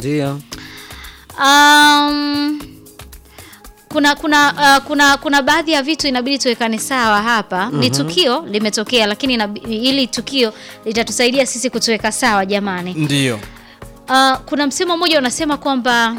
Ndio. Um, kuna kuna uh, kuna kuna baadhi ya vitu inabidi tuwekane sawa hapa. Ni tukio limetokea, lakini inabi- ili tukio litatusaidia sisi kutuweka sawa jamani. Ndio. Uh, kuna msemo mmoja unasema kwamba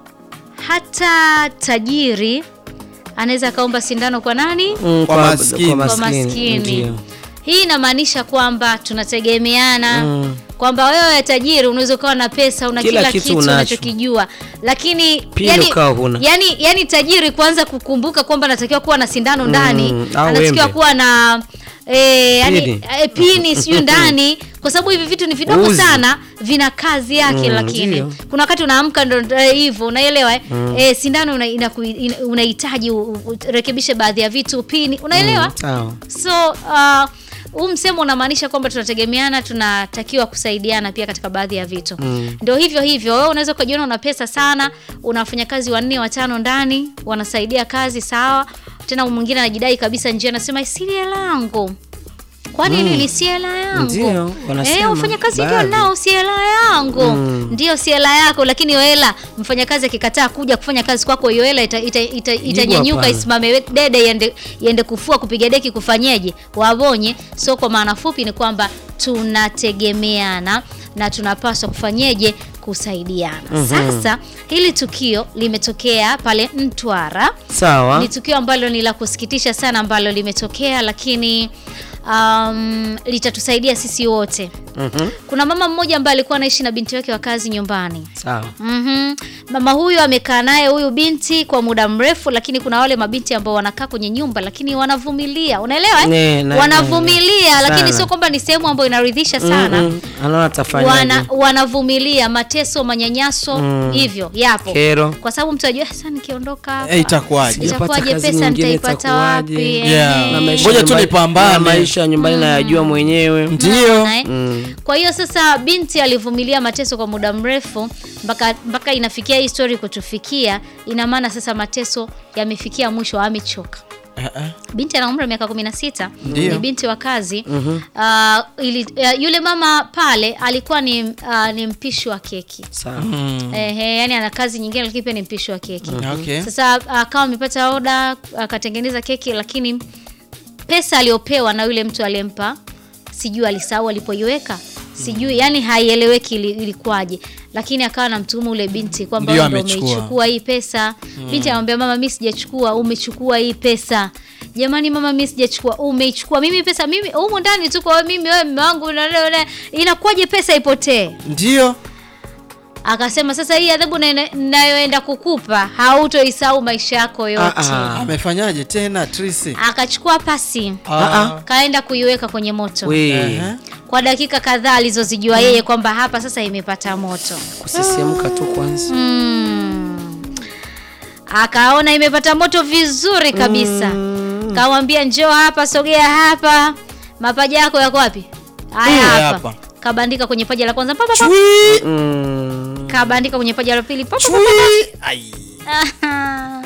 hata tajiri anaweza akaomba sindano kwa nani? Mm, Kwa maskini. Kwa maskini. Ndio. Hii inamaanisha kwamba tunategemeana Mm. kwamba wewe tajiri unaweza ukawa na pesa una Kila kila, kitu kitu, unacho. unachokijua lakini Pia yani, ukawa huna. yani, yani tajiri kuanza kukumbuka kwamba anatakiwa kuwa na sindano ndani au anatakiwa wembe. kuwa na E, yani, Pini. e, pini siyo ndani kwa sababu hivi vitu ni vidogo Uzi. sana vina kazi yake Mm, lakini ndio. kuna wakati unaamka ndo eh, hivyo unaelewa eh? Eh, sindano una- inaku- ina- unahitaji u- u- urekebishe baadhi ya vitu pini unaelewa Sawa. so uh, huu msemo unamaanisha kwamba tunategemeana tunatakiwa kusaidiana pia katika baadhi ya vitu Mm. ndio hivyo hivyo wewe unaweza ukajiona una pesa sana una wafanyakazi wanne watano ndani wanasaidia kazi sawa tena mwingine anajidai kabisa njia anasema si hela yangu kwani Mm. nini si hela yangu Ndio, wanasema, eh, wafanyakazi ndio baadhi. nao si hela yangu Mm. ndio si hela yako lakini hiyo hela mfanyakazi akikataa kuja kufanya kazi kwako hiyo hela itanyanyuka ita, ita, itanyanyuka hapana. isimame we- dede iende, iende kufua kupiga deki kufanyeje wabonye so kwa maana fupi ni kwamba tunategemeana na tunapaswa kufanyeje kusaidiana sasa hili tukio limetokea pale mtwara Sawa. ni tukio ambalo ni la kusikitisha sana ambalo limetokea lakini um, litatusaidia sisi wote Mhm. kuna mama mmoja ambaye alikuwa anaishi na binti wake wa kazi nyumbani Sawa. Mhm. Mama huyu amekaa naye huyu binti kwa muda mrefu, lakini kuna wale mabinti ambao wanakaa kwenye nyumba lakini wanavumilia, unaelewa Ne, eh? na- Wanavumilia na- lakini sana. sio kwamba ni sehemu ambayo inaridhisha sana. Mm-mm. Anaona atafanyaje? Wana, wanavumilia mateso, manyanyaso Mm. hivyo yapo, Kero. kwa sababu mtu ajua sasa nikiondoka hapa Eh, itakuwaje? Sijapata itakuwaje, kazi pesa nyingine, nitaipata itakuwaje? wapi? Yeah. Eh. Na maisha Ngoja tu nyumbani- nipambane. na maisha nyumbani nayajua mwenyewe. Ndio. Unaona, eh? Mm. Kwa hiyo sasa binti alivumilia mateso kwa muda mrefu mpaka mpaka inafikia hii story kutufikia. Ina maana sasa mateso yamefikia mwisho, amechoka. Eh, eh. Binti ana umri wa miaka 16, Ndio. ni binti wa kazi. Ah, ili, uh, yule mama pale alikuwa ni, uh, ni mpishi wa keki. Sawa. Mm. Ehe, yani ana kazi nyingine lakini pia ni mpishi wa keki. Okay. Sasa akawa amepata oda akatengeneza keki, lakini pesa aliyopewa na yule mtu aliyempa, sijui alisahau alipoiweka, sijui yani haieleweki ili- ilikuwaje, lakini akawa anamtuhumu ule binti kwamba Ndio wewe ndio amechukua. umeichukua hii pesa. Binti anamwambia mama, mimi sijachukua, umechukua hii pesa. Jamani mama, mimi sijachukua, umeichukua. Mimi pesa mimi humu ndani tu kwa wewe, mimi wewe mume wangu, na- na- na- inakuwaje pesa ipotee? Ndio. Akasema sasa hii adhabu na- nayoenda kukupa hautoisahau maisha yako yote. Ah, ah. Amefanyaje tena Trisi? Akachukua pasi Ah. kaenda kuiweka kwenye moto We, Ehe. kwa dakika kadhaa alizozijua yeye kwamba hapa sasa imepata moto. kusisimka tu kwanza. Mm. Akaona imepata moto vizuri kabisa. Kamwambia njoo hapa, sogea hapa. Mapaja yako yako wapi? Haya Mm, hapa. hapa. Kabandika kwenye paja la kwanza, pa, pa, pa. Chui. Mm. kabandika kwenye paja la pili, pa, pa, pa. Chui. Ai. Aha.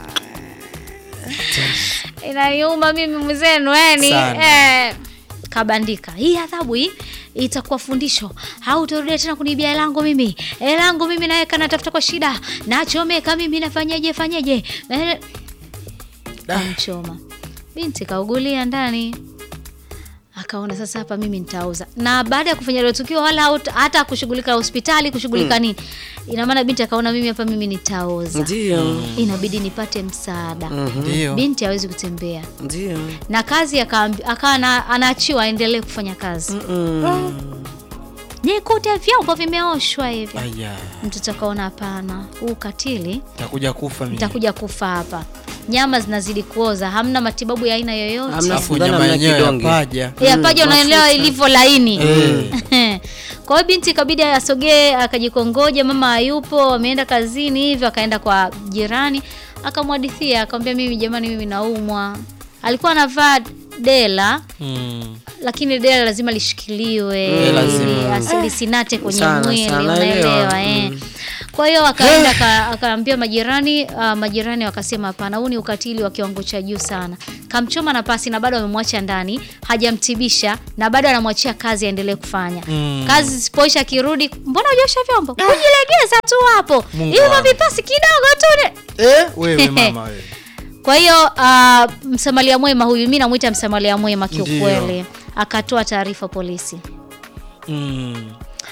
Inaniuma mimi mwenzenu yani Sana. eh, kabandika hii adhabu hii itakuwa fundisho hautarudia tena kunibia hela yangu mimi hela yangu mimi naweka natafuta kwa shida nachomeka mimi nafanyaje fanyaje Eh, kamchoma binti kaugulia ndani akaona sasa hapa mimi nitauza na baada ya kufanya hilo tukio wala hauta- hata kushughulika hospitali kushughulika nini ina maana binti akaona mimi hapa mimi nitauza Ndio. inabidi nipate msaada Ndio. binti hawezi kutembea Ndio. na kazi akaambi- akawa ana- anaachiwa aendelee kufanya kazi Mm. nikute vyombo vimeoshwa hivi Aya. mtoto akaona hapana huu ukatili Takuja kufa mimi. nitakuja kufa hapa nyama zinazidi kuoza hamna matibabu ya aina yoyote Hamna Alafu Sidhani nyama hamna yenyewe ya kidonge. paja. ya paja unaelewa ilivyo laini Eh. kwa hiyo binti ikabidi asogee akajikongoja mama hayupo ameenda kazini hivyo akaenda kwa jirani akamwadithia akamwambia mimi jamani mimi naumwa alikuwa anavaa dela Mm. lakini dela lazima lishikiliwe Eh, lazima. ili asilisinate kwenye Sana, mwili sana, unaelewa elewa. eh. Mm. Kwa hiyo akaenda aka- akaambia majirani uh, majirani wakasema hapana, huu ni ukatili wa kiwango cha juu sana. Kamchoma na pasi na bado amemwacha ndani, hajamtibisha na bado anamwachia kazi aendelee kufanya. Mm. Kazi zisipoisha akirudi, mbona hujaosha vyombo? Kujilegeza tu hapo. Mungu Hivyo wangu. vipasi kidogo tu. ne- Eh, wewe mama wewe. Kwa hiyo uh, msamalia mwema huyu, mimi namwita msamalia mwema kiukweli, Ndiyo. akatoa taarifa polisi Mm.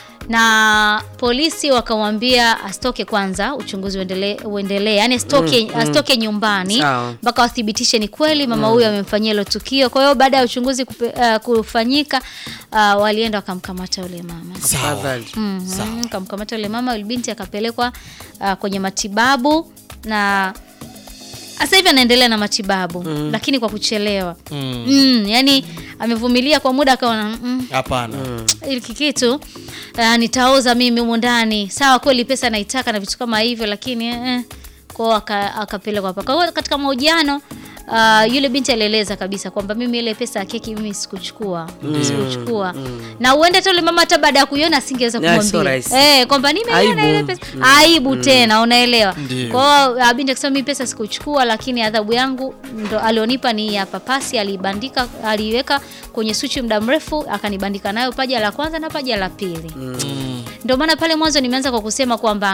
na polisi wakamwambia asitoke kwanza, uchunguzi uendelee, uendelee. Yani asitoke, asitoke nyumbani Sawa. mpaka wathibitishe ni kweli mama huyu amemfanyia hilo tukio. Kwa hiyo baada ya uchunguzi kupe, uh, kufanyika uh, walienda wakamkamata yule mama Sawa. Tafadhali. Mhm, kamkamata yule mama, yule binti akapelekwa uh, kwenye matibabu na sasa hivi anaendelea na matibabu lakini kwa kuchelewa. Mm. Mm, yani amevumilia kwa muda akaona mm, Hapana. hiki kitu uh, nitaoza mimi humu ndani. Sawa, kweli pesa naitaka na vitu kama hivyo, lakini eh, kwao aka- akapelekwa hapa. Kwa hiyo katika mahojiano uh, yule binti alieleza kabisa kwamba mimi ile pesa ya keki mimi sikuchukua, sikuchukua na uende hata yule mama hata baada ya kuiona asingeweza Yeah, kumwambia so rahisi. eh, kwamba nimeiona ile Aibu. pesa aibu tena, unaelewa? Ndiyo. Kwa hiyo uh, binti akisema mimi pesa sikuchukua, lakini adhabu yangu ndo alionipa ni ya papasi, alibandika aliiweka kwenye suchi muda mrefu, akanibandika nayo paja la kwanza na paja la pili. Mm. Ndio maana pale mwanzo nimeanza kwa kusema kwamba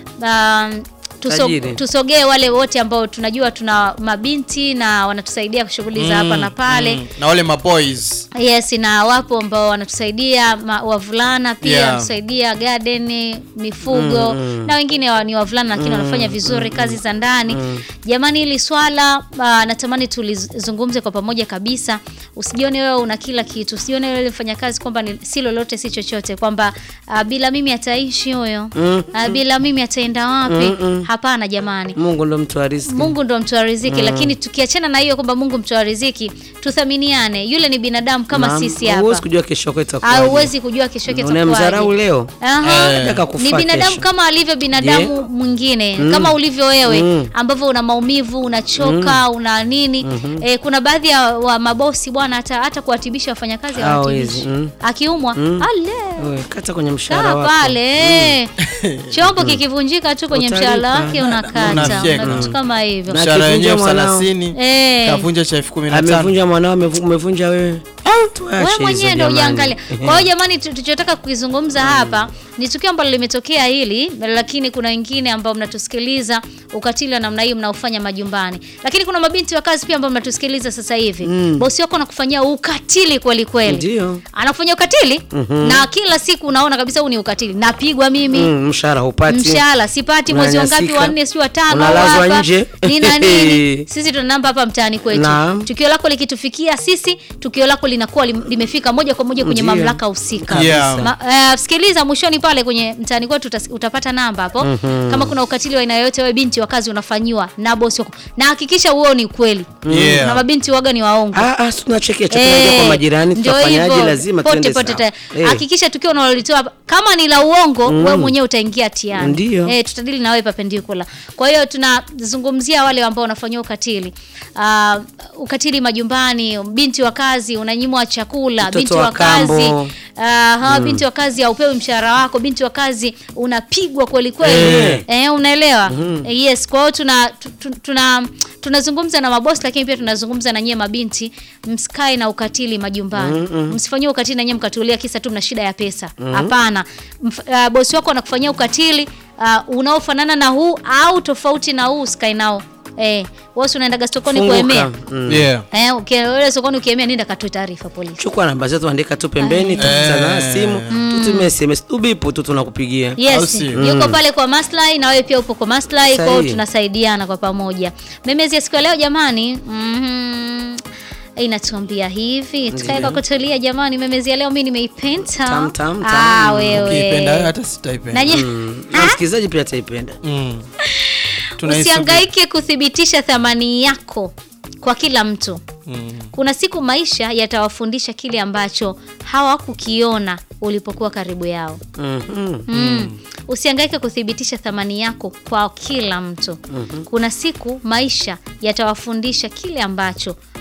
um, tuso, Tajiri. tusogee wale wote ambao tunajua tuna mabinti na wanatusaidia shughuli za hapa na pale Mm. Na wale maboys. Yes, na wapo ambao wanatusaidia ma, wavulana pia Yeah. wanatusaidia garden, mifugo na wengine wa, ni wavulana lakini wanafanya vizuri kazi za ndani. Jamani, hili swala uh, natamani tulizungumze kwa pamoja kabisa. Usijione wewe una kila kitu, usijione wewe mfanya kazi kwamba ni si lolote si chochote, kwamba uh, bila mimi ataishi huyo uh, bila mimi ataenda wapi? Hapana jamani. Mungu ndo mtu wa riziki. Mungu ndo mtoa riziki, lakini tukiachana na hiyo kwamba Mungu mtoa riziki, tuthaminiane. Yule ni binadamu kama Naam, sisi Huwezi hapa, kujua kesho yako itakuwaje. hauwezi kujua kesho yake Unamdharau itakuwaje. leo. Aha. Eh. Ataka kufa Ni binadamu kesho. kama alivyo binadamu mwingine kama ulivyo wewe Mm. ambavyo una maumivu, unachoka, una nini. Eh, kuna baadhi ya wa mabosi bwana hata hata kuwatibisha wafanyakazi Hawawezi. hawatibishi. Mm. Akiumwa, ale Wewe, Kata kwenye mshahara kaa wako. pale eh. chombo kikivunjika tu kwenye Utalipa. mshahara wake unakata Unafyeka. na vitu kama hivyo Na Mshahara wenyewe elfu akivunja mwanao. thelathini. Eh. Kavunja cha elfu kumi na tano. Amevunja mwanao, amevu- umevunja wewe. Tuache wewe hizo mwenyewe ndio jamani. ujaangalia. Kwa hiyo jamani, tu- tulichotaka kukizungumza hapa ni tukio ambalo limetokea hili, lakini kuna wengine ambao mnatusikiliza, ukatili wa namna hii mnaofanya majumbani, lakini kuna mabinti wa kazi pia ambao mnatusikiliza sasa hivi. Bosi wako anakufanyia ukatili kweli kweli, Ndio. anakufanyia ukatili na kila siku unaona kabisa huu ni ukatili. Napigwa mimi Mm, mshahara hupati. mshahara sipati mwezi wangapi Unanyanyasika. wanne sijui watano Unalazwa hapa. nje. nina nini sisi tuna namba hapa mtaani kwetu Naam. tukio lako likitufikia sisi tukio lako linakuwa lim- limefika moja kwa moja kwenye Ndiyo. mamlaka husika Yeah. Ma, eh, sikiliza mwishoni pale kwenye mtaani kwetu utas- utapata namba hapo kama kuna ukatili wa aina yoyote wewe binti wa kazi unafanyiwa na bosi wako na hakikisha huo ni kweli Yeah. na mabinti waga ni waongo Ah, ah, si tunachekea chakula kwa majirani, ndio tutafanyaje? hivyo. Lazima pote tuende pote sawa. ta- Eh. hakikisha tukio unalolitoa hapa, kama ni la uongo wewe mwenyewe utaingia tiani Ndio. eh, tutadili na wewe perpendicular kwa hiyo tunazungumzia wale ambao wanafanyia ukatili uh, ukatili majumbani binti wa kazi unanyimwa chakula Mtoto binti wa wa kazi kambo. uh, hawa binti wa kazi haupewi mshahara wako binti wa kazi unapigwa kweli kweli Eh. eh, unaelewa Eh, yes kwa hiyo tuna tu- tu- tuna tunazungumza na mabosi lakini pia tunazungumza na nyie mabinti msikae na ukatili majumbani msifanyie ukatili na nyie mkatulia kisa tu mna shida ya pesa hapana Mf- uh, bosi wako anakufanyia ukatili uh, unaofanana na huu au tofauti na huu usikae nao eh, wewe si unaendaga sokoni Funguka. kuemea Mm. Yeah. eh, ukienda sokoni ukiemea nenda katoe taarifa polisi Chukua namba zetu, andika tu pembeni, tutazana simu, tutumie SMS, ubipu tu tunakupigia. Au Yes, sio? yuko pale kwa maslahi na wewe pia upo kwa maslahi, kwa hiyo Sahihi. tunasaidiana kwa pamoja. Memezi ya siku ya leo jamani, mhm, inatuambia hivi tukae kwa kutulia jamani. Memezi ya leo mimi nimeipenda. Tam, tam, tam. Ah, Ukiipenda wewe wewe hata sitaipenda. Nanyi- Mm. Na msikilizaji pia ataipenda. Mm. Tunaisubiri. usihangaike kuthibitisha thamani yako kwa kila mtu. Mm. Kuna siku maisha yatawafundisha kile ambacho hawakukiona ulipokuwa karibu yao. Mhm. Mm. Usihangaike kuthibitisha thamani yako kwa kila mtu. Kuna siku maisha yatawafundisha kile ambacho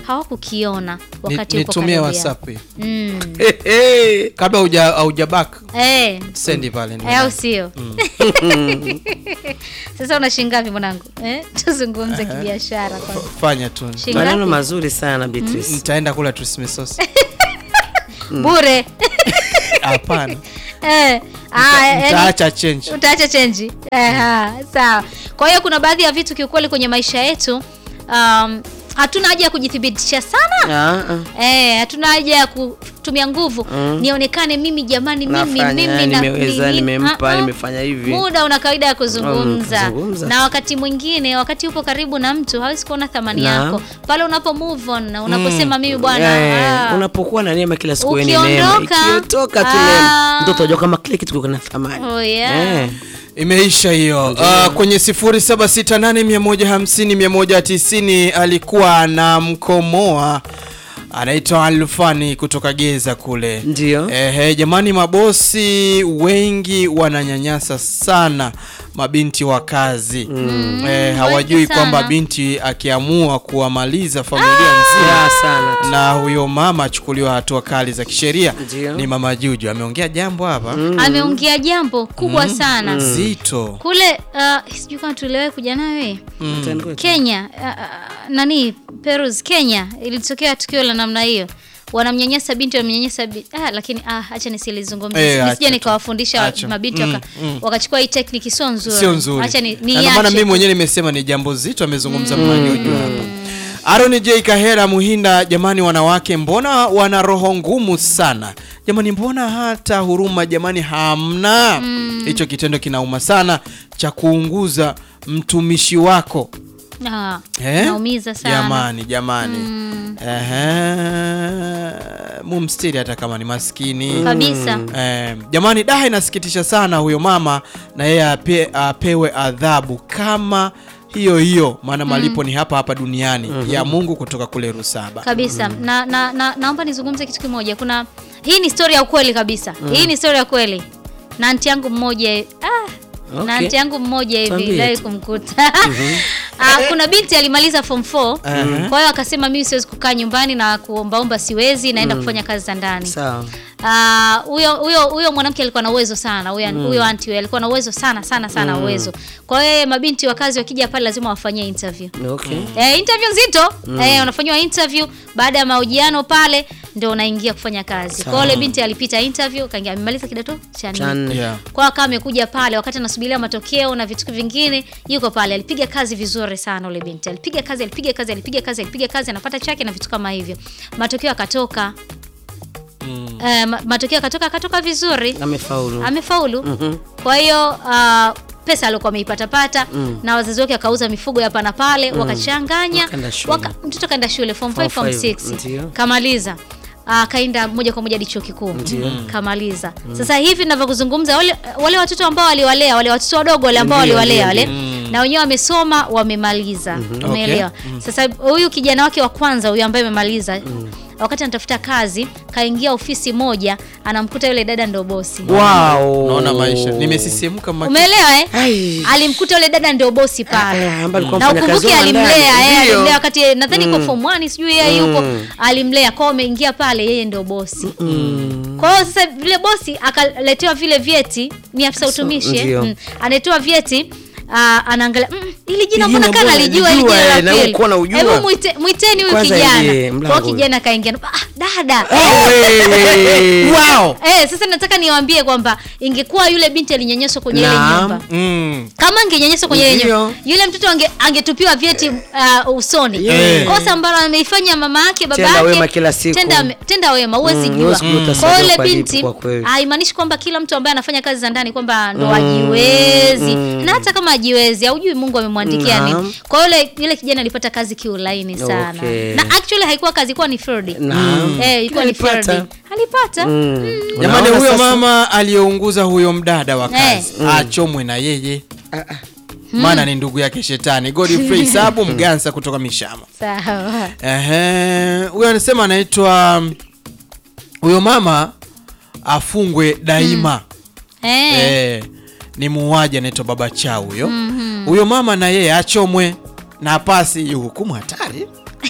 hawakukiona wakati Ni- uko nitumie karibu whatsapp hii. yao. Mm. kabla hauja haujabak Eh, sendi pale eh, au sio? Sasa una shilingi ngapi mwanangu? Eh, tuzungumze kibiashara kwanza. fanya tu Shilingi maneno ngapi? mazuri sana Beatrice nitaenda kula tusmesosi Bure. hapana Eh, ah, yaani- nitaacha change utaacha chenji Aha, sawa kwa hiyo kuna baadhi ya vitu kiukweli kwenye maisha yetu um, hatuna haja ya kujithibitisha sana Ah, ah. Eh, hatuna haja ya kutumia nguvu nionekane mimi jamani mimi Nafanya, mimi na- nimeweza, nini. nimempa, Ah, ah. nimefanya hivi. muda una kawaida ya kuzungumza Mm, kuzungumza. na wakati mwingine wakati upo karibu na mtu hawezi kuona thamani Na. yako pale unapo move on na unaposema mimi bwana Eh, ah, unapokuwa na neema kila siku wewe ni neema Ukiondoka, ikiondoka tu ah. neema ndio utajua kama kile kitu kiko na thamani oh yeah. Eh. imeisha hiyo uh, kwenye 0768150190 alikuwa anamkomoa anaitwa Alfani kutoka Geza kule Ndio. Ehe, jamani mabosi wengi wananyanyasa sana mabinti wa kazi mm. eh, hawajui wengi sana. kwamba binti akiamua kuwamaliza familia nzima Ya, sana tu. na huyo mama achukuliwa hatua kali za kisheria Ndio. ni mama Juju ameongea jambo hapa ameongea jambo kubwa sana zito kule uh, sijui kama tuliwahi kuja nawe Utaenda Kenya uh, uh, nani Perus Kenya ilitokea tukio la namna hiyo wanamnyanyasa binti wanamnyanyasa bi ah, lakini ah, acha nisilizungumzie Eh, eh, acha nisije tu. nikawafundisha Acha. mabinti Mm, waka, mm. wakachukua hii tekniki sio nzuri sio nzuri acha ni, Na ndio maana niache mimi tu. mwenyewe nimesema ni jambo zito amezungumza mm. Juju hapa Aaron J Kahera Muhinda, jamani, wanawake mbona wana roho ngumu sana jamani, mbona hata huruma jamani hamna? Hicho kitendo kinauma sana cha kuunguza mtumishi wako Ah, Eh? naumiza sana Jamani, jamani Ehe, mumstiri hata kama ni maskini kabisa Eh, jamani daha inasikitisha sana huyo mama na yeye ape, apewe adhabu kama hiyo hiyo maana malipo ni hapa hapa duniani ya Mungu kutoka kule Rusaba. kabisa na, na, na naomba nizungumze kitu kimoja kuna hii ni story ya ukweli kabisa hii ni story ya kweli na anti yangu mmoja ah, na Okay. anti yangu mmoja hivi Tuambie leo tu. kumkuta ah, kuna binti alimaliza form 4 kwa hiyo akasema mimi siwezi kukaa nyumbani na kuombaomba siwezi naenda kufanya kazi za ndani sawa Ah, huyo huyo huyo mwanamke alikuwa na uwezo sana huyo huyo anti huyo alikuwa na uwezo sana sana sana uwezo kwa hiyo mabinti wa kazi wakija pale lazima wafanyie interview okay Eh, interview nzito eh, unafanyiwa interview baada ya mahojiano pale ndio unaingia kufanya kazi. Kwa hiyo yule binti alipita interview kaingia amemaliza kidato cha Cha nne. nne. Yeah. Kwa hiyo akawa amekuja pale wakati anasubiria matokeo na vitu vingine, yuko pale alipiga kazi vizuri sana yule binti. Alipiga kazi, alipiga kazi, alipiga kazi, alipiga kazi, anapata chake na vitu kama hivyo. Matokeo akatoka. Eh, ma- matokeo akatoka akatoka vizuri amefaulu amefaulu kwa hiyo uh, pesa aliokuwa ameipatapata na wazazi wake akauza mifugo hapa na pale wakachanganya Wakaenda shule. waka, mtoto kaenda shule form 5 Form form five, 6 ndio. kamaliza akaenda moja kwa moja hadi chuo kikuu kamaliza sasa hivi ninavyokuzungumza wale, wale watoto ambao waliwalea wale watoto wadogo wale ambao Ndio, waliwalea ndio, wale na wenyewe wamesoma wamemaliza umeelewa Okay. sasa huyu kijana wake wa kwanza huyu ambaye amemaliza wakati anatafuta kazi kaingia ofisi moja anamkuta yule dada ndo bosi wow Naona maisha nimesisimka maki. umeelewa eh? Ai. alimkuta yule dada ndio bosi pale Ah, ambaye alikuwa na mfanyakazi ukumbuke wa alimlea ndani. eh, Ndio. alimlea wakati nadhani kwa form 1 sijui yeye yupo Mm. alimlea kwao ameingia pale yeye ndio bosi kwa hiyo sasa vile bosi akaletewa vile vyeti ni afisa utumishi eh? ndio. mm. analetewa vyeti ah, anaangalia mm, ili jina Hili mbona jina kana mbona lijua hili nalijua, jina la eh, na pili. ulikuwa unaujua. Hebu mwite, mwiteni huyu Kwanza kijana ingie, kwa mlango. hiyo kijana kaingia ah, dada Wewe. Wow. Eh, sasa nataka niwaambie kwamba ingekuwa yule binti alinyanyaswa kwenye ile Naam. nyumba Mm. kama angenyanyaswa kwenye ile Ndio. nyumba yule mtoto ange, angetupiwa vyeti uh, usoni Yeah. kosa ambalo ameifanya mama yake baba Tenda yake wema kila siku. tenda, tenda wema huwezi Mm, jua huwezi kujua kwa utasaidiwa hiyo yule kwa lipi binti kwa kweli. haimaanishi kwamba kila mtu ambaye anafanya kazi za ndani kwamba ndo ajiwezi na hata kama ajiwezi haujui Mungu amemwandikia Naam. nini kwa hiyo yule yule kijana alipata kazi kiulaini sana Okay. na actually haikuwa kazi ilikuwa ni field Naam. eh ilikuwa ni Alipata. field alipata Mm. Jamani, Unaona huyo sasa? mama aliyeunguza huyo mdada wa Eh. kazi achomwe na yeye maana ni ndugu yake shetani. Godfrey Sabu Mgansa kutoka Mishama. sawa Ehe, huyo anasema anaitwa huyo mama afungwe daima. eh Eh, ni muuaji anaitwa Baba Chao huyo. Huyo mama na yeye achomwe na pasi hiyo hukumu hatari.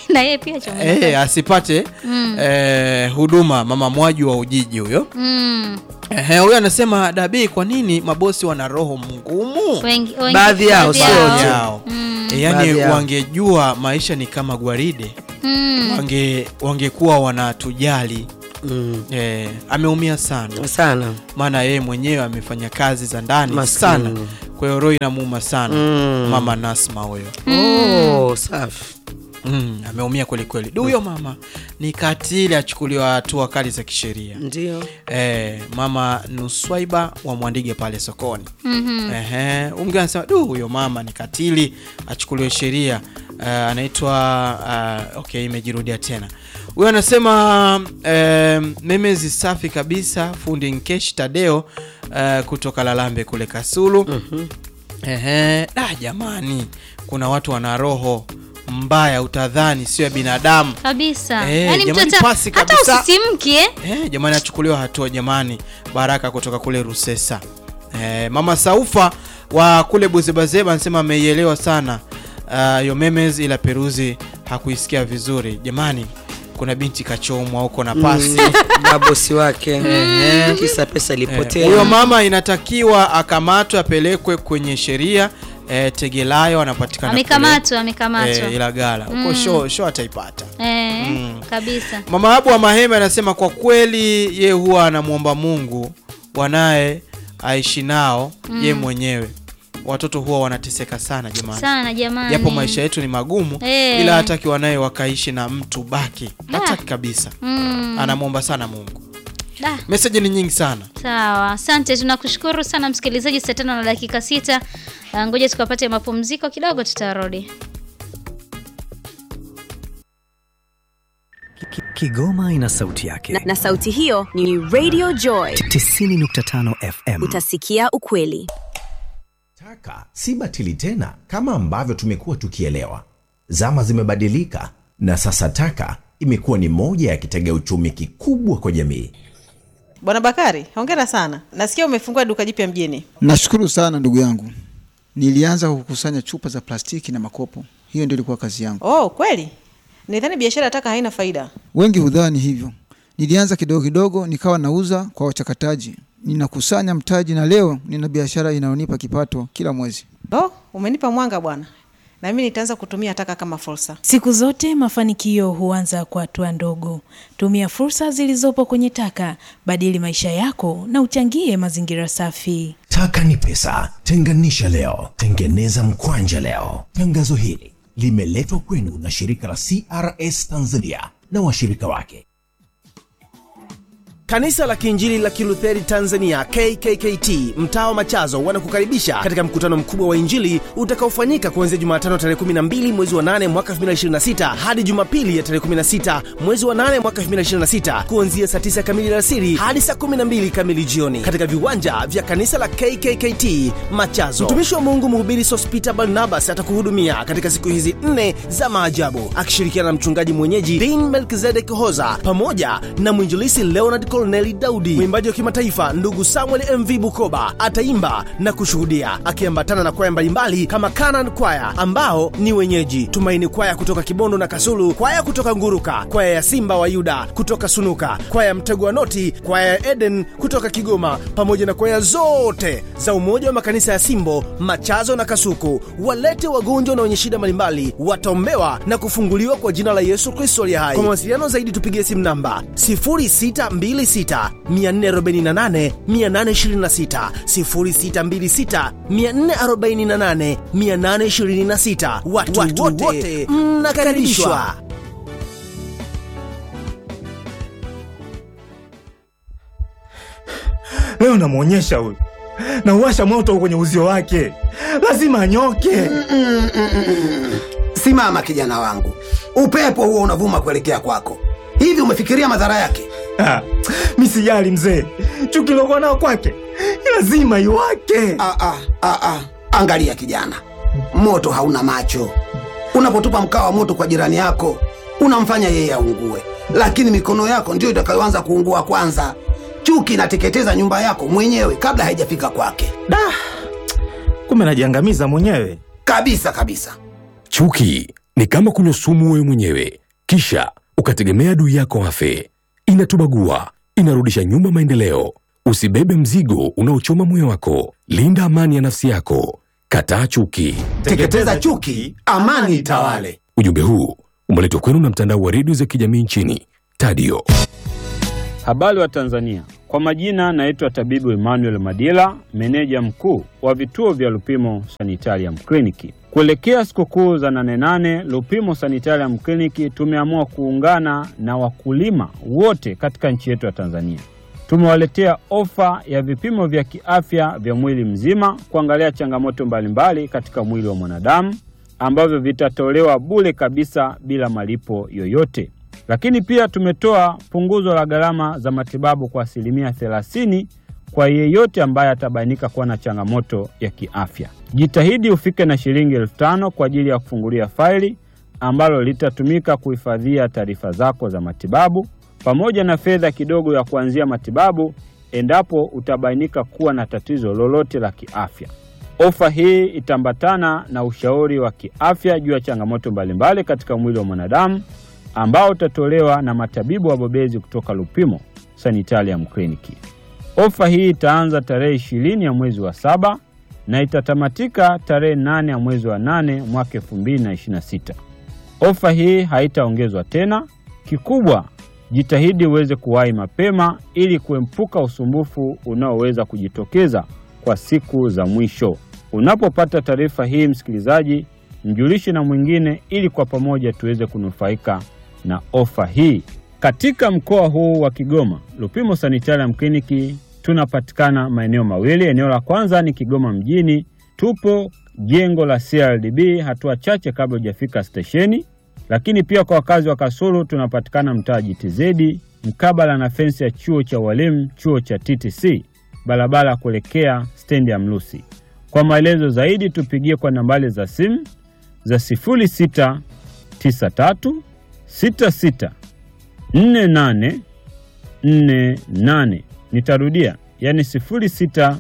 na yeye pia chomeka eh, asipate eh, huduma mama mwaji wa ujiji huyo mm. Ehe, huyo anasema dabii kwa nini mabosi wana roho mgumu wengi, wengi, Baadhi yao, sio yao. wote. yao e, yani Baadhi yao. wangejua maisha ni kama gwaride Mm. wange wangekuwa wanatujali mm. e, ameumia sana sana maana yeye mwenyewe amefanya kazi za ndani Maskini. sana kwa hiyo roho inamuuma sana Mm. mama Nasma huyo oh, safi mm, ameumia kweli kweli Du, huyo mama ni katili achukuliwa hatua kali za kisheria ndio e, mama Nuswaiba wa Mwandige pale sokoni Mhm. Ehe, huyu mwingine anasema du, huyo mama ni katili, achukuliwe sheria. Uh, anaitwa uh, okay, imejirudia tena. Huyo anasema um, memezi safi kabisa, fundi Nkeshi Tadeo uh, kutoka Lalambe kule Kasulu. Mhm. Ehe, da jamani, kuna watu wana roho mbaya, utadhani sio ya binadamu. kabisa Eh, yaani mtu jamani, hata pasi hata kabisa. usisimki eh? Eh, jamani achukuliwa hatua jamani. Baraka kutoka kule Rusesa. Eh, mama Saufa wa kule Buzebazeba anasema ameielewa sana uh, yo memes ila Peruzi hakuisikia vizuri. Jamani, kuna binti kachomwa huko na pasi. na bosi wake Ehe. kisa pesa Eh, ilipotea Huyo mama inatakiwa akamatwe apelekwe kwenye sheria. Eh, Tegelayo anapatikana kule, amekamatwa amekamatwa eh, Ilagala huko show, show ataipata. eh, Mm. kabisa Mama Abu wa Maheme anasema kwa kweli ye huwa anamwomba Mungu wanaye aishi nao ye mwenyewe. Watoto huwa wanateseka sana jamani, sana jamani japo maisha yetu ni magumu Eh. ila hataki wanaye wakaishi na mtu baki, hataki kabisa. mm. Anamwomba sana Mungu. da. Meseji ni nyingi sana. Sawa, asante, tunakushukuru sana msikilizaji. Saa tano na dakika sita. Ah, Ngoja tukapate mapumziko kidogo, tutarudi. Ki- Kigoma ina sauti yake. na, na sauti hiyo ni Radio Joy. 90.5 FM. Utasikia ukweli. Taka si batili tena kama ambavyo tumekuwa tukielewa. Zama zimebadilika na sasa taka imekuwa ni moja ya kitega uchumi kikubwa kwa jamii. Bwana Bakari, hongera sana. Nasikia umefungua duka jipya mjini. Nashukuru sana ndugu yangu. Nilianza kukusanya chupa za plastiki na makopo, hiyo ndio ilikuwa kazi yangu. Oh, kweli? Nidhani biashara ya taka haina faida. Wengi hudhani hivyo. Nilianza kidogo kidogo, nikawa nauza kwa wachakataji, ninakusanya mtaji, na leo nina biashara inayonipa kipato kila mwezi. Oh, umenipa mwanga bwana, na mimi nitaanza kutumia taka kama fursa. Siku zote mafanikio huanza kwa hatua ndogo. Tumia fursa zilizopo kwenye taka, badili maisha yako na uchangie mazingira safi. Taka ni pesa, tenganisha leo, tengeneza mkwanja leo. Tangazo hili limeletwa kwenu na shirika la CRS Tanzania na washirika wake. Kanisa la Kiinjili la Kilutheri Tanzania KKKT mtaa wa Machazo wanakukaribisha katika mkutano mkubwa wa Injili utakaofanyika kuanzia Jumatano tarehe 12 mwezi wa 8 mwaka 2026 hadi Jumapili ya tarehe 16 mwezi wa 8 mwaka 2026 kuanzia saa 9 kamili alasiri hadi saa 12 kamili jioni katika viwanja vya kanisa la KKKT Machazo. Mtumishi wa Mungu mhubiri Sospita Barnabas atakuhudumia katika siku hizi nne za maajabu akishirikiana na mchungaji mwenyeji Dean Melkizedek Hoza pamoja na mwinjilisi Leonard Corneli Daudi. Mwimbaji wa kimataifa ndugu Samuel MV Bukoba ataimba na kushuhudia akiambatana na kwaya mbalimbali kama Canaan Kwaya ambao ni wenyeji, Tumaini Kwaya kutoka Kibondo na Kasulu, kwaya kutoka Nguruka, kwaya ya Simba wa Yuda kutoka Sunuka, kwaya ya Mtego wa Noti, kwaya ya Eden kutoka Kigoma, pamoja na kwaya zote za Umoja wa Makanisa ya Simbo, Machazo na Kasuku. Walete wagonjwa na wenye shida mbalimbali, wataombewa na kufunguliwa kwa jina la Yesu Kristo aliye hai. Kwa mawasiliano zaidi tupigie simu namba 0626 448 826, 0626 448 826. Watu, watu wote mnakaribishwa. Leo namwonyesha huyu, nauwasha moto kwenye uzio wake, lazima anyoke. Simama kijana wangu, upepo huo unavuma kuelekea kwako. Hivi umefikiria madhara yake? Ah, mi sijali mzee, chuki lokuwa nao kwake lazima iwake. Ah, ah, ah, ah. Angalia kijana, moto hauna macho. Unapotupa mkaa wa moto kwa jirani yako, unamfanya yeye aungue, lakini mikono yako ndiyo itakayoanza kuungua kwanza. Chuki inateketeza nyumba yako mwenyewe kabla haijafika kwake, Da, kumbe najiangamiza mwenyewe. kabisa kabisa. Chuki ni kama kunywa sumu wewe mwenyewe, kisha ukategemea adui yako afe. Inatubagua, inarudisha nyuma maendeleo. Usibebe mzigo unaochoma moyo wako. Linda amani ya nafsi yako. Kataa chuki. Teketeza chuki, amani itawale. Ujumbe huu umeletwa kwenu na mtandao wa redio za kijamii nchini Tadio. Habari wa Tanzania, kwa majina naitwa tabibu Emmanuel Madila, meneja mkuu wa vituo vya Lupimo Sanitarium Kliniki. Kuelekea sikukuu za nane nane, Lupimo Sanitarium Kliniki tumeamua kuungana na wakulima wote katika nchi yetu ya Tanzania. Tumewaletea ofa ya vipimo vya kiafya vya mwili mzima kuangalia changamoto mbalimbali katika mwili wa mwanadamu ambavyo vitatolewa bure kabisa bila malipo yoyote. Lakini pia tumetoa punguzo la gharama za matibabu kwa asilimia 30 kwa yeyote ambaye atabainika kuwa na changamoto ya kiafya. Jitahidi ufike na shilingi elfu tano kwa ajili ya kufungulia faili ambalo litatumika kuhifadhia taarifa zako za matibabu pamoja na fedha kidogo ya kuanzia matibabu endapo utabainika kuwa na tatizo lolote la kiafya. Ofa hii itaambatana na ushauri wa kiafya juu ya changamoto mbalimbali katika mwili wa mwanadamu ambao utatolewa na matabibu wabobezi kutoka Lupimo Sanitarium Kliniki. Ofa hii itaanza tarehe ishirini ya mwezi wa saba na itatamatika tarehe nane ya mwezi wa nane mwaka elfu mbili na ishirini na sita. Ofa hii haitaongezwa tena. Kikubwa, jitahidi uweze kuwahi mapema ili kuepuka usumbufu unaoweza kujitokeza kwa siku za mwisho. Unapopata taarifa hii, msikilizaji, mjulishe na mwingine ili kwa pamoja tuweze kunufaika na ofa hii. Katika mkoa huu wa Kigoma, Lupimo Sanitarium Kliniki tunapatikana maeneo mawili. Eneo la kwanza ni Kigoma mjini, tupo jengo la CRDB hatua chache kabla hujafika stesheni. Lakini pia kwa wakazi wa Kasulu tunapatikana mtaa GTZ mkabala na fensi ya chuo cha walimu, chuo cha TTC, barabara kuelekea stendi ya Mlusi. Kwa maelezo zaidi tupigie kwa nambari za simu za 0693 66 48 48. Nitarudia, yani 0693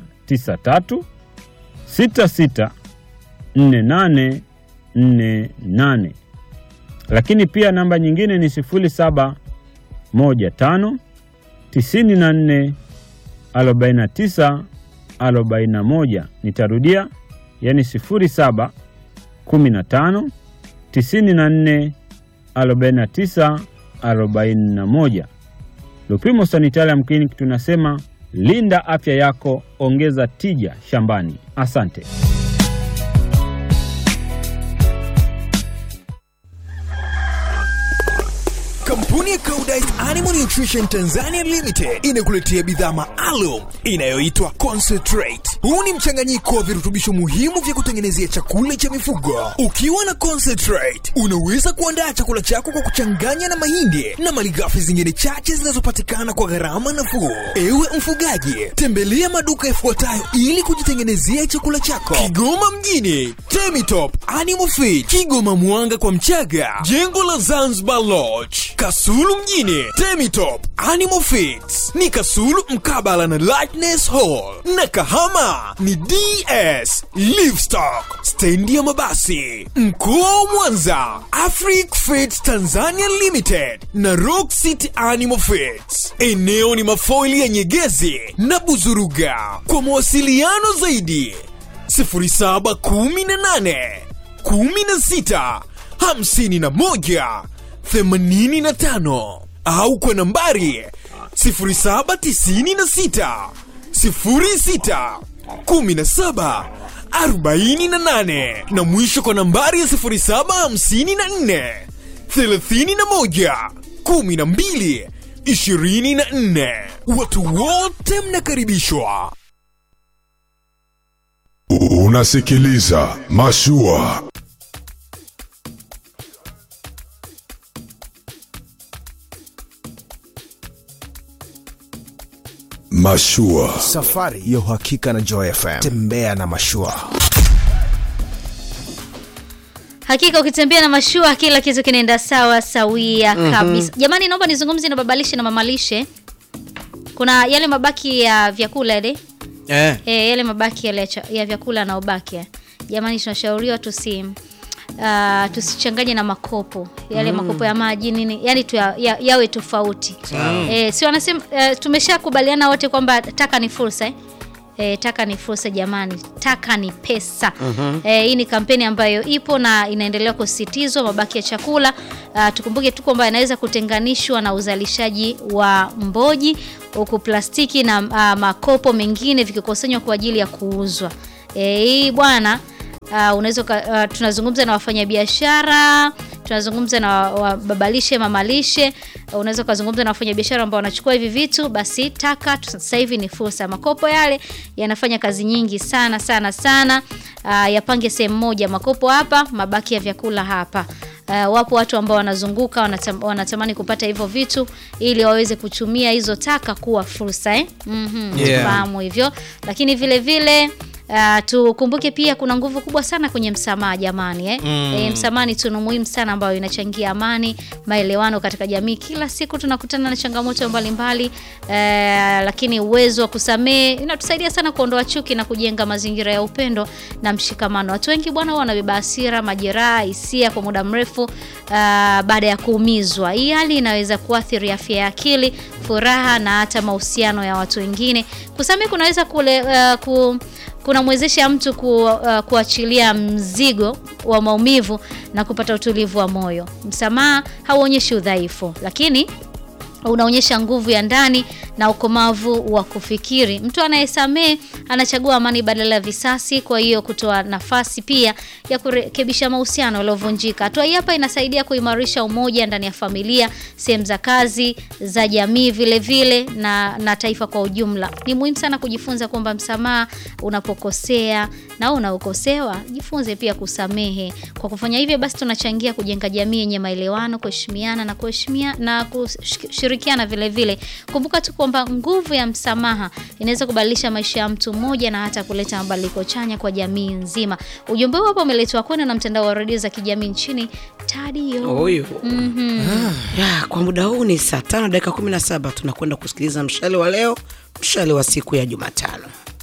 66 48 48. Lakini pia namba nyingine ni 0715 94 49 41. Nitarudia, yani 07 15 94 49 41. Lupimo Sanitarium Clinic tunasema linda afya yako, ongeza tija shambani. Asante. Kampuni ya Koudijt Animal Nutrition Tanzania Limited inakuletea bidhaa maalum inayoitwa Concentrate. Huu ni mchanganyiko wa virutubisho muhimu vya kutengenezea chakula cha mifugo. Ukiwa na Concentrate, unaweza kuandaa chakula chako kwa kuchanganya na mahindi na malighafi zingine chache zinazopatikana kwa gharama nafuu. Ewe mfugaji, tembelea maduka yafuatayo ili kujitengenezea chakula chako: Kigoma mjini, Temitop Animal Feed, Kigoma Mwanga kwa Mchaga, jengo la Zanzibar Lodge, Kasulu mjini, Temitop Animal Feeds ni Kasulu mkabala na Lightness Hall, na Kahama ni DS Livestock, stendi ya mabasi. Mkoa wa Mwanza, Afric Feeds Tanzania Limited na Rock City Animal Feeds. Eneo ni mafoili ya Nyegezi na Buzuruga. Kwa mawasiliano zaidi 0718 16 51 85 au kwa nambari 0796 06 17 48 na mwisho kwa nambari ya 0754 31 12 24. Watu wote mnakaribishwa. Unasikiliza Mashua. Mashua. Safari ya uhakika na Joy FM. Tembea na mashua. Hakika ukitembea na mashua kila kitu kinaenda sawa sawia Mhm. kabisa. Jamani, naomba nizungumze na babalishe na mamalishe. Kuna yale mabaki ya vyakula yale Eh. e, yale mabaki yale ya cha- ya vyakula yanaobaki. Jamani, tunashauriwa tusi uh, tusichanganye na makopo yale Mm. makopo ya maji nini yani tu ya, ya, yawe tofauti Sawa. eh, si wanasema eh, tumeshakubaliana wote kwamba taka ni fursa eh? E, taka ni fursa jamani, taka ni pesa. Mhm. E, hii ni kampeni ambayo ipo na inaendelea kusisitizwa mabaki ya chakula. Uh, tukumbuke tu kwamba yanaweza kutenganishwa na uzalishaji wa mboji, huku plastiki na uh, makopo mengine vikikusanywa kwa ajili ya kuuzwa. E, hii bwana uh, unaweza uka- uh, tunazungumza na wafanyabiashara tunazungumza na wababalishe mamalishe uh, unaweza ukazungumza na wafanyabiashara ambao wanachukua hivi vitu basi taka tu- sasa hivi ni fursa makopo yale yanafanya kazi nyingi sana sana sana uh, yapange sehemu moja makopo hapa mabaki ya vyakula hapa Uh, wapo watu ambao wanazunguka wanatam, wanatamani kupata hivyo vitu ili waweze kutumia hizo taka kuwa fursa eh? mm-hmm. Yeah. Tufahamu hivyo lakini vile vile Uh, tukumbuke pia kuna nguvu kubwa sana kwenye msamaha jamani eh? Mm. E, msamaha ni tunu muhimu sana ambayo inachangia amani maelewano katika jamii kila siku tunakutana na changamoto mbalimbali eh, lakini uwezo wa kusamehe inatusaidia sana kuondoa chuki na kujenga mazingira ya upendo na mshikamano watu wengi bwana huwa wanabeba hasira majeraha hisia kwa muda mrefu uh, baada ya kuumizwa hii hali inaweza kuathiri afya ya akili furaha na hata mahusiano ya watu wengine kusamehe kunaweza kule, uh, ku, kunamwezesha mtu ku, uh, kuachilia mzigo wa maumivu na kupata utulivu wa moyo. Msamaha hauonyeshi udhaifu, lakini unaonyesha nguvu ya ndani na ukomavu wa kufikiri. Mtu anayesamehe anachagua amani badala ya visasi, kwa hiyo kutoa nafasi pia ya kurekebisha mahusiano yaliyovunjika. Hatua hii hapa inasaidia kuimarisha umoja ndani ya familia, sehemu za kazi, za jamii vile vile na, na taifa kwa ujumla. Ni muhimu sana kujifunza kwamba msamaha unapokosea na unaokosewa, jifunze pia kusamehe. Kwa kufanya hivyo, basi tunachangia kujenga jamii yenye maelewano, kuheshimiana na kuheshimia na kushirikiana vile vile. Kumbuka tu kwamba nguvu ya msamaha inaweza kubadilisha maisha ya mtu mmoja na hata kuleta mabadiliko chanya kwa jamii nzima. Ujumbe huu hapa umeletwa kwenu na mtandao wa redio za kijamii nchini Tadio. Huyu. Mhm. ya kwa muda huu ni saa tano dakika kumi na saba tunakwenda kusikiliza mshale wa leo mshale wa siku ya jumatano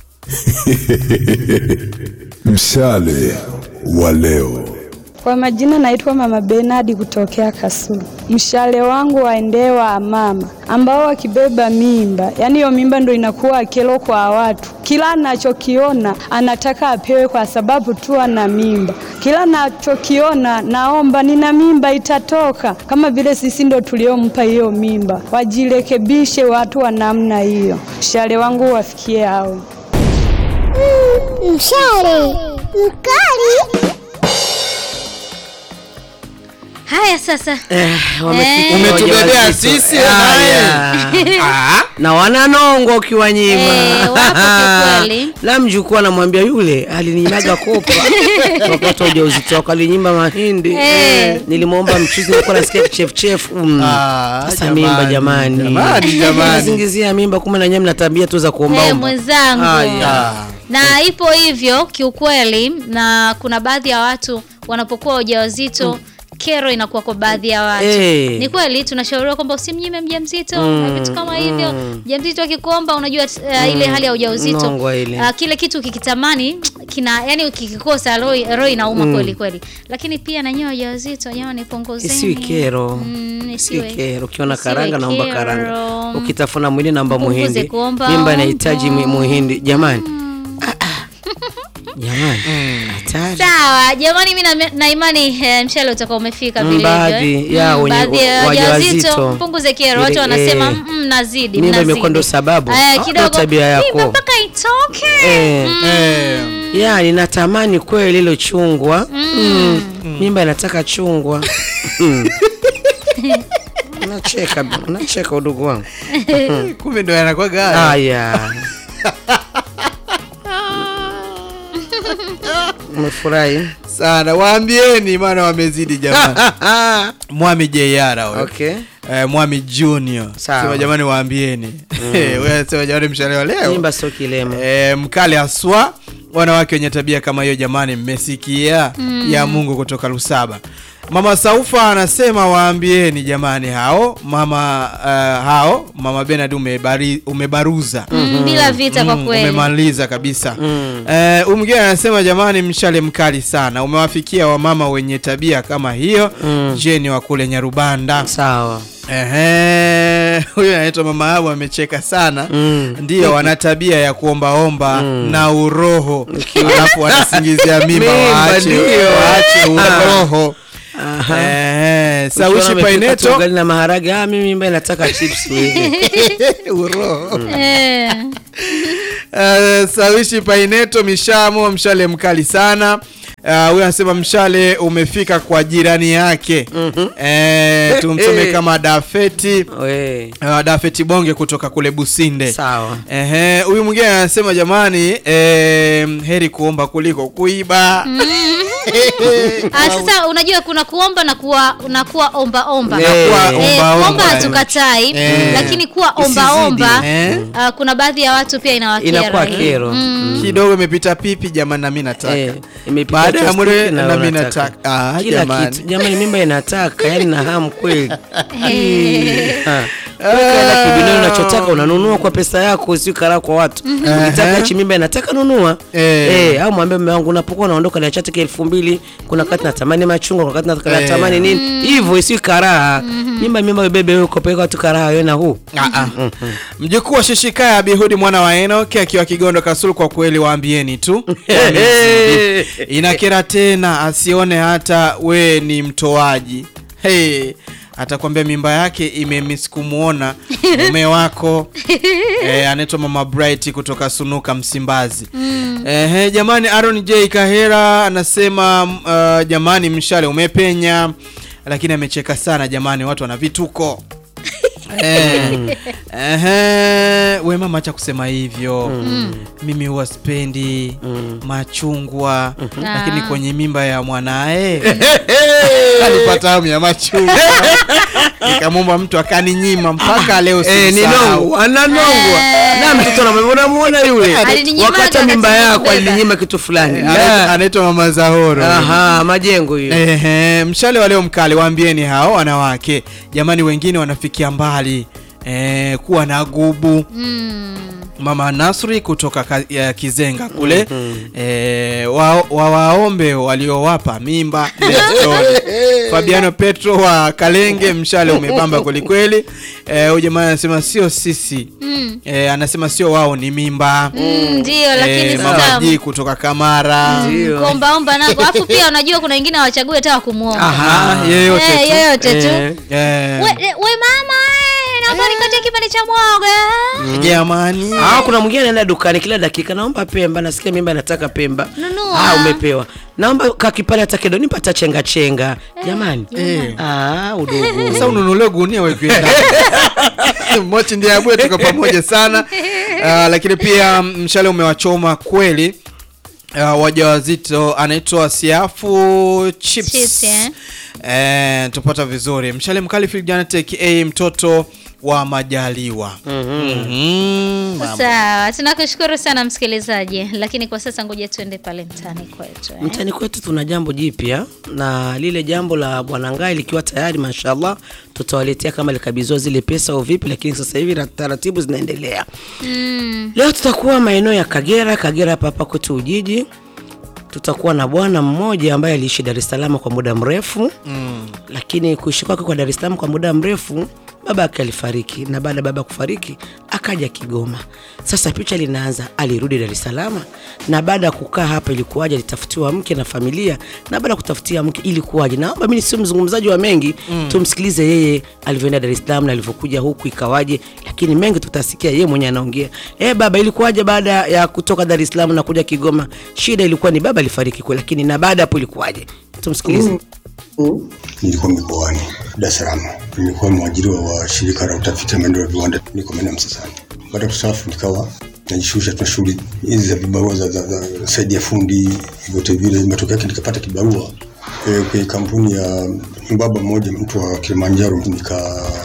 Mshale wa leo. Kwa majina naitwa Mama Benadi kutokea Kasulu. Mshale wangu waendee wa mama ambao wakibeba mimba, yaani hiyo mimba ndo inakuwa kero kwa watu. Kila anachokiona anataka apewe kwa sababu tu ana mimba. Kila anachokiona naomba, nina mimba itatoka, kama vile sisi ndo tuliompa hiyo mimba. Wajirekebishe watu wa namna hiyo. Mshale wangu wafikie hao. Mshale mkali. Haya sasa. Eh, wamefika Eh. Umetubebea wajawazito. sisi, Haya. Ah, na wananongwa ukiwanyima Eh, wapo kiukweli. la mjukuu anamwambia yule alinimaga kopa wakati wa ujauzito wako alinyima mahindi Eh. nilimwomba mchuzi nilikuwa nasikia kichefuchefu mm. Ah, sasa jamani, mimba jamani jamani, jamani. Nazingizia mimba kumbe na nyewe mna tabia tu za Eh, kuombaomba mwenzangu Haya. na ipo hivyo kiukweli, na kuna baadhi ya watu wanapokuwa wajawazito kero inakuwa kwa baadhi ya watu Eh. ni kweli tunashauriwa kwamba usimnyime mjamzito Mm, na vitu kama hivyo mm. mjamzito akikuomba unajua uh, ile Mm, hali ya ujauzito nongwa ile. uh, kile kitu ukikitamani kina yani ukikikosa roho roho inauma Mm. kweli kweli lakini pia na nyewe wajawazito jamani punguzeni isiwi kero Mm, isiwi isiwe- kero ukiona isiwe karanga naomba kero. karanga ukitafuna mwili naomba Mpunguze muhindi kuomba mimba omba. inahitaji mu- muhindi jamani Ah, ah. jamani hatari Sawa jamani, mi na, na imani eh, mshale utakuwa umefika Mm, vilivyo. baadhi eh. ya Mm, wenye- baadhi ya wajawazito. wajawazito mpunguze kero. Watu Ile- wanasema eh, mm, nazidi, mimba mnazidi. imekuwa ndo sababu Eh, Ah, kidogo ndo tabia yako. mimba mpaka itoke. Eh, Mm. ya ninatamani kweli ilo chungwa Mm. Mm. mimba inataka chungwa Mm. unacheka unacheka udugu wangu kumbe ndo yanakwaga haya. haya umefurahi sana waambieni maana wamezidi jamani mwami jr huyo. Okay. eh, mwami junior Sawa. sema jamani waambieni Wewe sema jamani mshale wa leo mimba sio kilema eh, mkale haswa wanawake wenye tabia kama hiyo jamani mmesikia Mm. ya mungu kutoka lusaba Mama Saufa anasema waambieni jamani hao mama uh, hao mama Benard umebari, umebaruza Mm, bila vita kwa kweli. umemaliza kabisa Eh, huyu mwingine anasema jamani, mshale mkali sana umewafikia wamama wenye tabia kama hiyo. Jeni wa kule Nyarubanda. Sawa. Ehe, huyu anaitwa mama Abu amecheka sana. Ndio wana tabia ya kuombaomba na uroho, alafu wanasingizia mimba, Mimba, waache ndio. waache uroho. Aha. Eh, Ukiona Sawishi amepika tu Paineto ugali na maharage, ah, mimi mimba nataka chips wewe. uroho. Eh. Uh, Sawishi Paineto Mishamo, mshale mkali sana. Uh, huyu anasema mshale umefika kwa jirani yake. Eh, tumsome Eh. kama Dafeti We. uh, Dafeti Bonge kutoka kule Businde. Sawa. Ehe, huyu mwingine anasema jamani, eh, heri kuomba kuliko kuiba. Ah, sasa unajua kuna kuomba na kuwa na kuwa omba omba. Na kuwa Eh, omba omba. omba hatukatai, Eh. lakini kuwa omba Isizidi. omba Eh. ah, kuna baadhi ya watu pia inawakera. Inakuwa hii. kero. Mm. Kidogo imepita pipi jamani, na mimi nataka. Eh, imepita Baada ya chopstick mule na na mimi unataka. nataka. Ah, Kila jamani. kitu. Jamani mimba inataka, yani na hamu kweli. Eh. Ah. Wewe kaenda kibinoni unachotaka unanunua kwa pesa yako, usio karaa kwa watu. Ukitaka hichi mimba inataka nunua. Eh. Eh, au mwambie mume wangu unapokuwa unaondoka na chati elfu mbili kuna wakati natamani machungwa, kuna wakati Eh. natamani nini. Hivyo isiyo karaa. Mimba mimba bebe wewe uko peka watu karaa wewe na huu. Ah, ah. Mjukuu wa Shishikaya Bihudi mwana wa Enoki akiwa Kigondo Kasulu, kwa kweli waambieni tu Wamezidi. inakera tena, asione hata we ni mtoaji. Hey, atakwambia mimba yake imemiss kumuona mume wako eh, anaitwa Mama Bright kutoka Sunuka Msimbazi. Ehe, jamani Aaron J Kahera anasema uh, jamani mshale umepenya, lakini amecheka sana jamani, watu wana vituko Eh, ehe, we mama, acha kusema hivyo. Mimi huwa sipendi machungwa, lakini Ah. kwenye mimba ya mwanae alipata hamu ya machungwa, nikamwomba mtu akaninyima mpaka leo Eh, ni simsahau. nongo, ananongwa. Na mtoto anamwona muona yule. Alininyima Wakati hata mimba wakati yako kubeba. alininyima kitu fulani. Anaitwa- anaitwa Mama Zahoro. Aha, majengo hiyo. Ehe, mshale wa leo mkali, waambieni hao wanawake jamani, wengine wanafikia mbali eh, kuwa na gubu Mm. Mama Nasri kutoka ka, ya Kizenga kule eh, wa, wa waombe waliowapa mimba Nestor. Fabiano Petro wa Kalenge, mshale umebamba kwelikweli. Eh, huyu jamaa anasema sio sisi Mm. eh, anasema sio wao ni mimba Mm, ndio lakini eh, Mama sasa G kutoka Kamara kuombaomba nako alafu pia unajua kuna wengine hawachague hata wakumuomba Aha, yeyote Eh, tu. yeyote tu Eh, eh. we, we mama eh, naomba nikatie kipande cha mwoga Jamani. Ah, kuna mwingine anaenda dukani kila dakika, naomba Pemba, nasikia mimba nataka Pemba. Nunua. Ah, umepewa. Naomba kakipale hata kidogo nipata chenga chenga. Jamani. Eh. Ah, udogo. Sasa ununulie gunia weke ndani. Mochi ndiye abue tuko pamoja sana. Ah, lakini pia mshale umewachoma kweli. Uh, wajawazito anaitwa Siafu Chips. Chips, eh. Eh, tupata vizuri. Mshale mkali Phil Janet aka mtoto wa Majaliwa. Mhm. Mambo. sawa tunakushukuru sana msikilizaji lakini kwa sasa ngoja tuende pale mtaani kwetu eh. Mtani kwetu tuna jambo jipya na lile jambo la Bwana Ngai likiwa tayari mashallah tutawaletea kama likabidhiwa zile pesa au vipi, lakini sasa hivi ra- taratibu zinaendelea. mm. Leo tutakuwa maeneo ya Kagera, Kagera hapa hapa kwetu Ujiji. Tutakuwa na bwana mmoja ambaye aliishi Dar es Salaam kwa muda mrefu Mm. lakini kuishi kwake kwa Dar es Salaam kwa muda mrefu baba yake alifariki, na baada ya baba kufariki akaja Kigoma. Sasa picha linaanza, alirudi Dar es Salaam, na baada ya kukaa hapa ilikuwaje? Alitafutiwa mke na familia, na baada ya kutafutia mke ilikuwaje? Naomba mimi sio mzungumzaji wa mengi Mm. tumsikilize yeye alivyoenda Dar es Salaam na alivyokuja huku ikawaje, lakini mengi tutasikia yeye mwenyewe anaongea. Eh, baba ilikuwaje baada ya kutoka Dar es Salaam na kuja Kigoma? Shida ilikuwa ni baba alifariki kweli, lakini na baada hapo ilikuwaje? Tumsikilize. Nilikuwa mikoani Dar es Salaam, nilikuwa mwajiriwa wa shirika la utafiti na maendeleo ya viwanda, niko maeneo ya Msasani. Baada ya kustaafu nikawa najishughulisha tuna shughuli hizi za vibarua za, za, za saidi ya fundi vyote vile. Matokeo yake nikapata kibarua e, kwenye kampuni ya mbaba mmoja, mtu wa Kilimanjaro, nika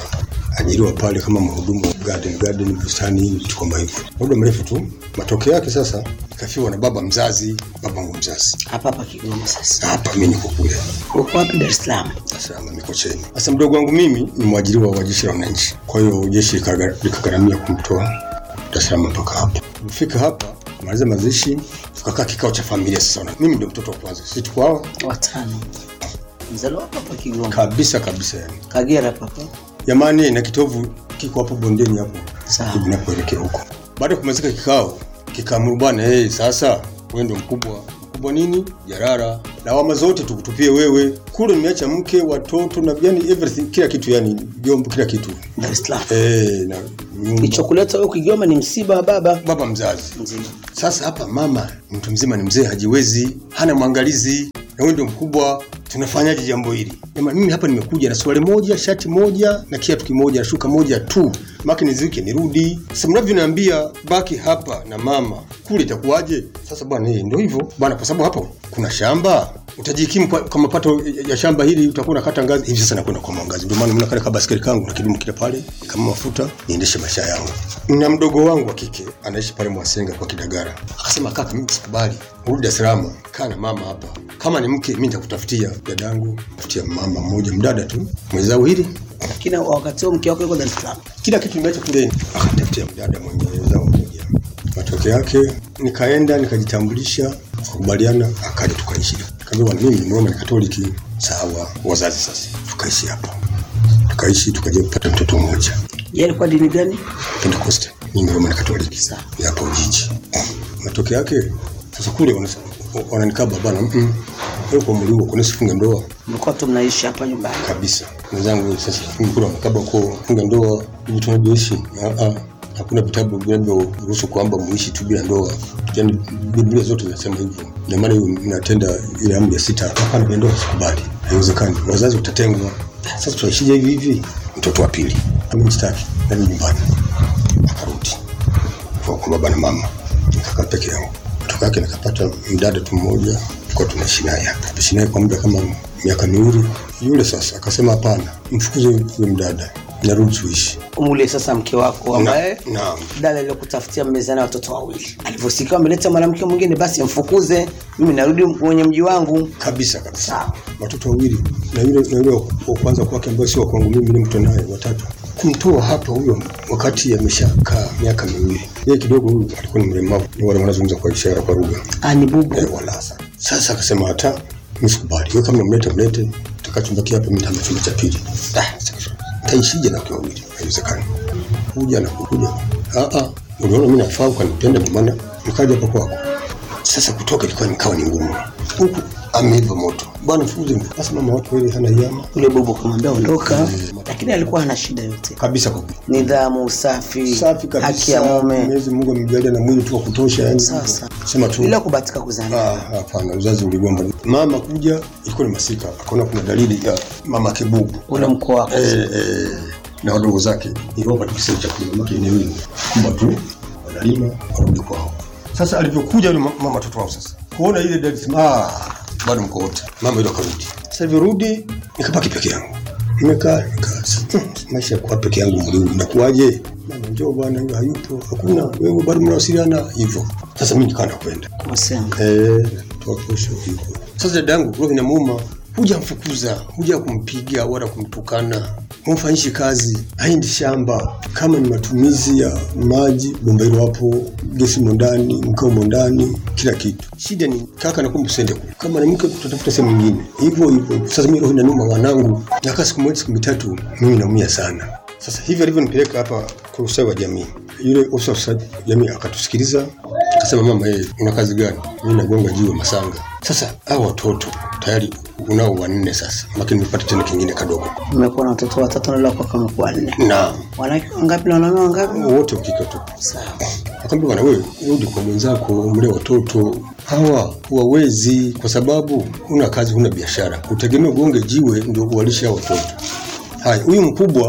ajiriwa pale kama mhudumu wa garden garden bustani vitu kama hivyo muda mrefu tu matokeo yake sasa ikafiwa na baba mzazi babangu mzazi hapa hapa Kigoma sasa. hapa mi niko kule Uko wapi Dar es Salaam? Dar es Salaam Mikocheni. Sasa mdogo wangu mimi ni mwajiriwa wa jeshi la wananchi, kwa hiyo jeshi likaga- likagharamia kumtoa Dar es Salaam mpaka hapa. Kufika hapa maliza mazishi, tukakaa kikao cha familia. Sasa una- mimi ndio mtoto wa kwanza, sisi tuko hao Watano. Mzaliwa hapa hapa Kigoma. kabisa kabisa, yani Kagera papa. jamani, na kitovu kiko hapo bondeni hapo Sawa. tunapoelekea huko. Baada ya kumalizika kikao, kikaamuru bwana, hey, sasa wewe ndio mkubwa. Mkubwa nini? Jarara. Lawama zote tukutupie wewe. Kule nimeacha mke, watoto na yani everything, kila kitu yani, vyombo, kila kitu. Dar es Salaam. Eh, na nyumba. Kilichokuleta wewe Kigoma ni msiba wa baba. baba mzazi. Mzima. Sasa hapa mama mtu mzima ni mzee, hajiwezi, hana mwangalizi, na wewe ndio mkubwa. Tunafanyaje jambo hili? Jamani, mimi hapa nimekuja na swali moja, shati moja na kiatu kimoja na shuka moja tu, maki niziwike nirudi. Sasa mnavyoniambia baki hapa na mama, kule itakuwaje? Sasa bwana, eh, ndio hivyo bwana, kwa sababu hapo kuna shamba utajikimu kwa, kwa mapato ya shamba hili, utakuwa unakata ngazi hivi. Sasa nakwenda kwa mwangazi, ndio maana mimi nakale kabaskeli kangu na kidumu kile pale kama mafuta, niendeshe maisha yangu. Na mdogo wangu wa kike anaishi pale Mwasenga kwa Kidagara, akasema kaka, mimi sikubali, rudi Dar es Salaam, kaa na mama hapa. Kama ni mke, mimi nitakutafutia dadangu, tafutia mama mmoja mdada tu mwenzao hili Lakini wakati huo mke wako yuko Dar es Salaam. kila kitu nimeacha kule, akanitafutia mdada mwenye wenzao mmoja. Matokeo yake nikaenda nikajitambulisha, tukakubaliana, akaja tukaishi. Kaambia bwana, mimi ni Mroma ni Katoliki. Sawa, wazazi sasa, tukaishi hapa, tukaishi tukaja kupata mtoto mmoja Yeye alikuwa dini gani? Pentecost, mimi Mroma ni Katoliki ya hapa Ujiji. Matokeo yake sasa kule wanasa- wananikaba bana, mm wewe kwa mliwa kuna sifunga ndoa Mlikuwa tu mnaishi hapa nyumbani. kabisa. Mwenzangu sasa kule wanakaba kwa funga ndoa hivi tunavyoishi. Ah ah, hakuna vitabu vinavyoruhusu kwamba muishi tu bila ndoa. Yaani Biblia zote zinasema hivyo. Ndio maana hiyo mnatenda ile amri ya sita, hapana bila ndoa sikubali. Haiwezekani. Wazazi utatengwa. Sasa tunaishije hivi hivi? Mtoto wa pili. Mimi sitaki. Nani nyumbani. Akarudi. Kwa kwa baba na mama. Nikakaa peke yangu. Kutoka yake nikapata mdada tu mmoja tulikuwa tunaishi naye hapa. Tunaishi naye kwa muda kama miaka miwili. Yule sasa akasema hapana, mfukuze yule mdada. Narudi tuishi. Umule sasa mke wako ambaye Naam. dada aliyokutafutia mmezana watoto wawili. Alivyosikia ameleta mwanamke mwingine basi mfukuze. Mimi narudi kwenye mji wangu. Kabisa kabisa. Watoto wawili na yule na yule wa kwanza kwake ambaye sio wa kwangu mimi ni mtu naye watatu. Kumtoa hapa huyo wakati ameshakaa miaka miwili. Yeye kidogo huyu alikuwa ni mlemavu. Ni wale wanazungumza kwa ishara kwa lugha. Ah, ni bubu. Eh, walasa. Sasa akasema hata msikubali. Wewe kama mleta mlete, tutakachumbakia hapa mimi nitama chumba cha pili. Ah, sasa taishije na kwa wawili? Haiwezekani. Kuja na kuja. Ah ah, unaona mimi nafaa ukanipenda ndio maana nikaja hapa kwako. Sasa kutoka ilikuwa nikawa ni ngumu. Huku ameiva moto. Bwana fuze. Sasa mama watu wale hana yama. Yule bubu kamwambia ondoka, lakini alikuwa hana shida yote. Kabisa kwa Nidhamu, usafi, safi kabisa. haki ya mume. Mwenyezi Mungu amemjalia na mwili tu wa kutosha yani. Sasa. Sema tu. Bila kubahatika kuzaa. Ah, hapana, uzazi uligomba. Mama kuja ilikuwa ni masika, akaona kuna dalili ya mama kibubu Ule mkoa wako. eh, eh, na wadogo zake iliwapa tu kisema cha kulima mama eneo hili kubwa tu wanalima warudi kwao. Sasa alivyokuja yule ma- mama mtoto wao sasa kuona ile dalili sema ah, bado mko wote. Mama ile akarudi. Sasa alivyorudi nikabaki peke yangu. Nimekaa nikaa hmm, maisha ya kuwa peke yangu mliu inakuwaje? Mama njoo bwana, huyo hayupo, hakuna wewe bado mnawasiliana hivyo. Sasa mimi nikaanza kwenda Kusenga. Eh, toa posho hivyo. Sasa dadangu roho inamuuma, huja mfukuza, huja kumpiga wala kumtukana, humfanyishi kazi, haendi shamba. Kama ni matumizi ya maji, bomba hilo hapo, gesi mo ndani, mkao mo ndani, kila kitu. Shida ni kaka, nakumbu usende kule. Kama ni mke, tutatafuta sehemu nyingine, hivyo hivyo. Sasa mimi roho inaniuma, wanangu, nakaa siku moja siku mitatu, mimi naumia sana. Sasa hivi alivyonipeleka hapa kwa ustawi wa jamii, yule ofisa wa ustawi wa jamii akatusikiliza akasema, mama, hey, una kazi gani? Mimi nagonga jiwe Masanga. Sasa hao watoto tayari unao wanne sasa, lakini nimepata tena kingine kadogo. Mmekuwa na watoto watatu na leo kwa kama kwa nne. Naam, Wanawake wangapi na wanaume wangapi? wote wakike tu. Sawa. Akamwambia bwana, wewe rudi kwa mwenzako, umlee watoto hawa, huwawezi kwa sababu huna kazi, huna biashara, utegemea ugonge jiwe ndio uwalishe hao watoto. Haya, huyu mkubwa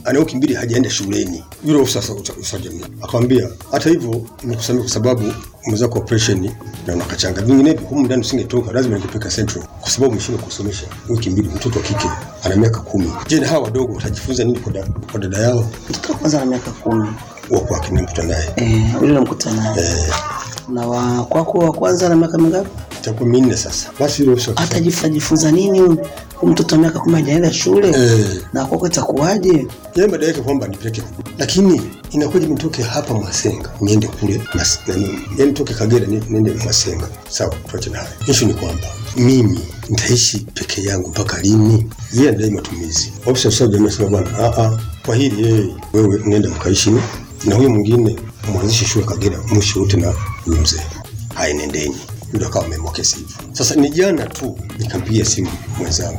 ana wiki mbili hajaenda shuleni. Yule ofisa sa- usa- usawa jamii akamwambia, hata hivyo nimekusamia kwa sababu umeweza kwa operation na unakachanga, vinginevyo humu ndani usingetoka, lazima nikupeleka Central kwa sababu umeshindwa kusomesha wiki mbili. Mtoto wa kike ana miaka kumi. Je, na hawa wadogo watajifunza nini kwa, da, kwa dada yao? Mtoto wa kwanza na miaka kumi wa kwake nimekuta naye eh, yule namkuta naye eh, na wa kwako wa kwanza na miaka mingapi? itakuwa minne sasa. Basi yule ofisa Atajifunza jifunza nini huyu Huyu mtoto wa miaka kumi hajaenda shule Eh. na kwako itakuwaje? yeye baada yake kwamba nipeleke huku, lakini inakuja nitoke hapa Mwasenga niende kule mas, nani, yani nitoke Kagera ni- niende Mwasenga. Sawa, tuache na hayo. Issue ni kwamba mimi nitaishi peke yangu mpaka lini? Yeye anadai matumizi. Ofisa usawa jamii sema bwana, a a, kwa hili yeye wewe nenda mkaishi na huyo mwingine mwanzishe shule Kagera, mwisho wote na huyo mzee. Haya, nendeni. Ndio akawa ameamua kesi hivyo. Sasa ni jana tu nikampigia simu mwenzangu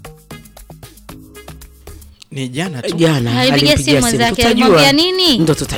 ni jana tu jana Alipigia alimpigia simu mwenzake, Tutajua. alimwambia nini? ndo tutajua